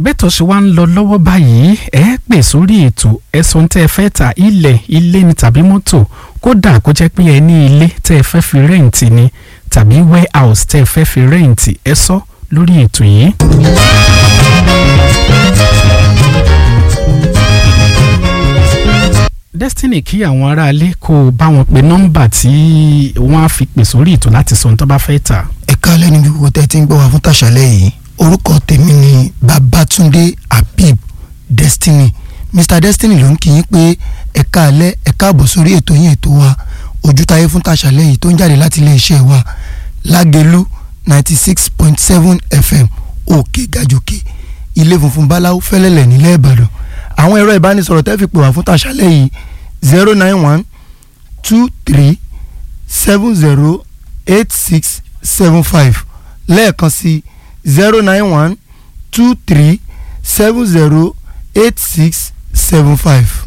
bẹ́tọ̀ ṣe wá ń lọ lọ́wọ́ báyìí ẹ pè sórí ètò ẹ̀sùn tẹ́ ẹ fẹ́ ta ilẹ̀ ilé ni tàbí mọ́tò kódà kó jẹ́ pé ẹ ní ilé tẹ́ ẹ fẹ́ fi rẹ́ǹtì ni tàbí warehouse tẹ́ ẹ fẹ́ fi rẹ́ǹtì ẹ sọ lórí ètò yìí. Destiny kí àwọn aráalé kó o bá wọn pe nọ́mbà tí wọ́n á fi pè sórí ètò láti sọ ohun tó bá fẹ́ tà. ẹ káalẹ́ níbi gbogbo tẹ́ ti ń gbọ́ wá fún tàṣálẹ́ yìí orúkọ tèmi ni Babátúndé Habib Destiny Mr Destiny ló ń kí yín pé ẹ káalẹ́ ẹ káàbọ̀ sórí ètò yín ètò wa ojútáyé fún tàṣálẹ́ yìí tó ń jáde láti iléeṣẹ́ wa Lágelú ninety six point seven FM òkè gàjòkè ilé funfun báláwo fẹ́lẹ́lẹ̀ nílẹ̀ Ìbàdàn àwọn ẹ̀rọ ìbánisọ̀rọ̀ tẹ́ fi pè wá fún tàṣálẹ́ yìí zero nine one two three seven zero eight six seven five lẹ́ẹ̀kan sí zero nine one two three seven zero eight six seven five.